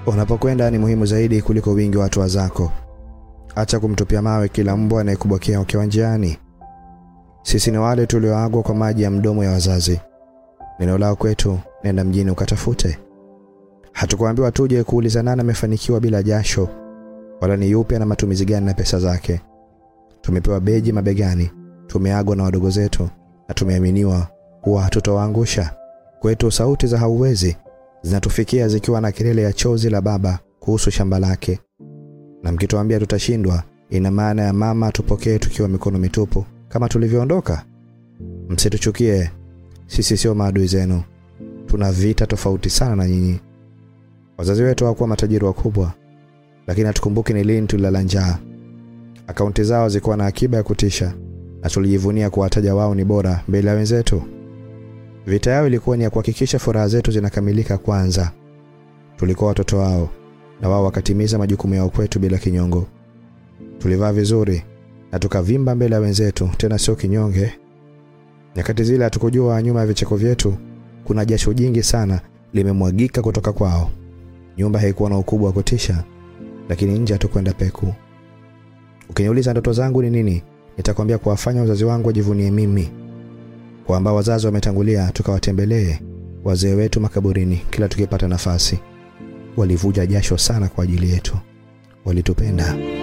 Unapokwenda ni muhimu zaidi kuliko wingi wa hatua zako. Acha kumtupia mawe kila mbwa anayekubokea ukiwa njiani. Sisi ni wale tulioagwa kwa maji ya mdomo ya wazazi. Neno lao kwetu, nenda mjini ukatafute. Hatukuambiwa tuje kuuliza nani amefanikiwa bila jasho, wala ni yupi ana matumizi gani na pesa zake. Tumepewa beji mabegani, tumeagwa na wadogo zetu na tumeaminiwa kuwa hatutowaangusha. Kwetu sauti za hauwezi zinatufikia zikiwa na kelele ya chozi la baba kuhusu shamba lake, na mkituambia tutashindwa, ina maana ya mama tupokee tukiwa mikono mitupu kama tulivyoondoka. Msituchukie, sisi sio maadui zenu, tuna vita tofauti sana na nyinyi. Wazazi wetu hawakuwa matajiri wakubwa, lakini hatukumbuki ni lini tulilala njaa. Akaunti zao zilikuwa na akiba ya kutisha, na tulijivunia kuwataja wao ni bora mbele ya wenzetu. Vita yao ilikuwa ni ya kuhakikisha furaha zetu zinakamilika kwanza. Tulikuwa watoto wao, na wao wakatimiza majukumu yao kwetu bila kinyongo. Tulivaa vizuri na tukavimba mbele ya wenzetu, tena sio kinyonge. Nyakati zile hatukujua nyuma ya vicheko vyetu kuna jasho jingi sana limemwagika kutoka kwao. Nyumba haikuwa na ukubwa wa kutisha, lakini nje hatukwenda peku. Ukiniuliza ndoto zangu ni nini, nitakwambia kuwafanya wazazi wangu wajivunie mimi, kwamba wazazi wametangulia, tukawatembelee wazee wetu makaburini kila tukipata nafasi. Walivuja jasho sana kwa ajili yetu, walitupenda.